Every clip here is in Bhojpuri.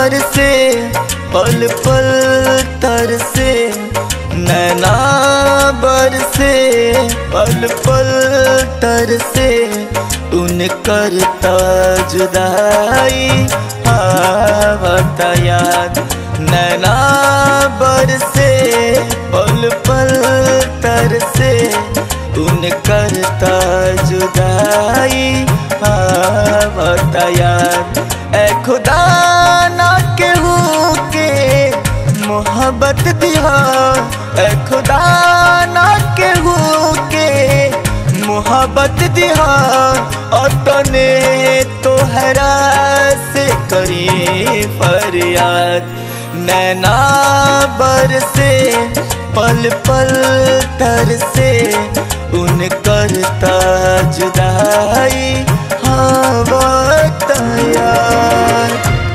बरसे पल पल तरसे नैना बरसे पल पल तरसे उन करता जुदाई आवता याद नैना बरसे पल पल तरसे उन करता जुदाई आवता याद ए खुदा ना केहू के मोहब्बत दिया ए खुदा ना केहू के मोहब्बत दिया अपने तोहरा से करी फरियाद नैना बरसे पल पल तरसे उन करता जुदाई हाँ यार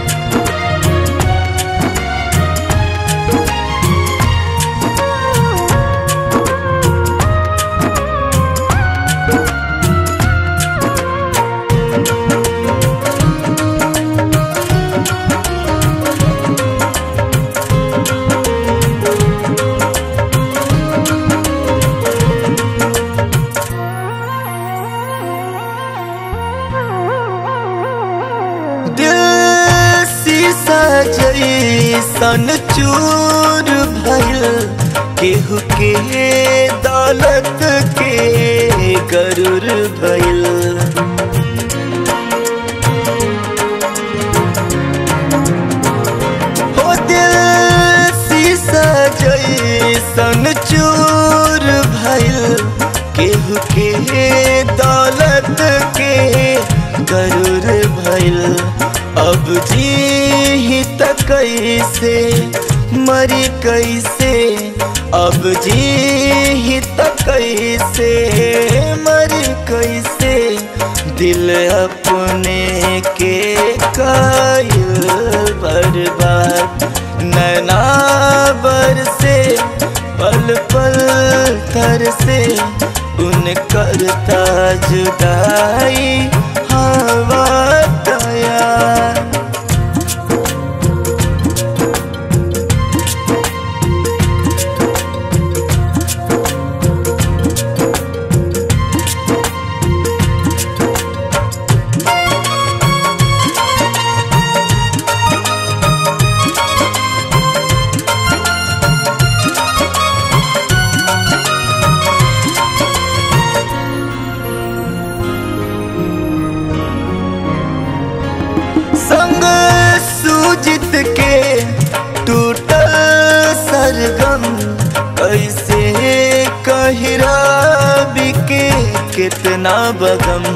दिल शीशा जैसन चूर भइल केहू के दौलत के गरुर भइल हो दिल शीशा जैसन चूर भइल केहू के दौलत के गरुर भइल अब जी त कैसे मरी कैसे अब जी त कैसे मरी कैसे दिल अपने के कायल बर्बाद नैना बरसे पल पल तर से उन करता जुदाई हवा दया संग सूजित के टूटल सरगम कैसे कहिरा बिके कितना बगम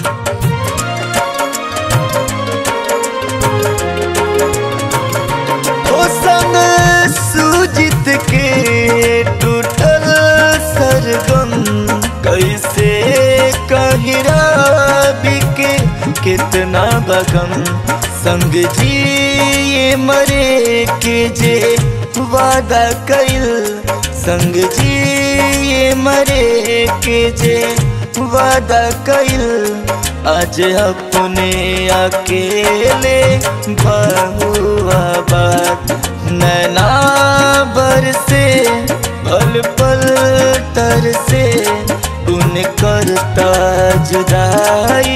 ओ संग सूजित के टूटल सरगम कैसे कहिरा बिके कितना बगम संग जी ये मरे के जे वादा कैल संग जी ये मरे के जे वादा कैल आज अपने अकेले बहुआ बात नैना बरसे पल पल तर से उन करता जुदाई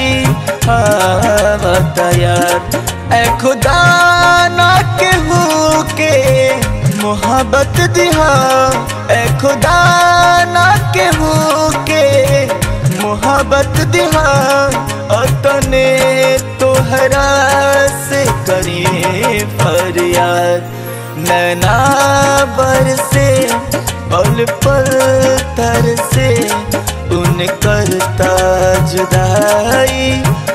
आवता याद ए खुदा ना केहू के मोहब्बत दिहा ए खुदा ना केहू के मोहब्बत दिहा अतने तोहरा से करी फरियाद नैना बरसे पल पल तर से उन करता जुदाई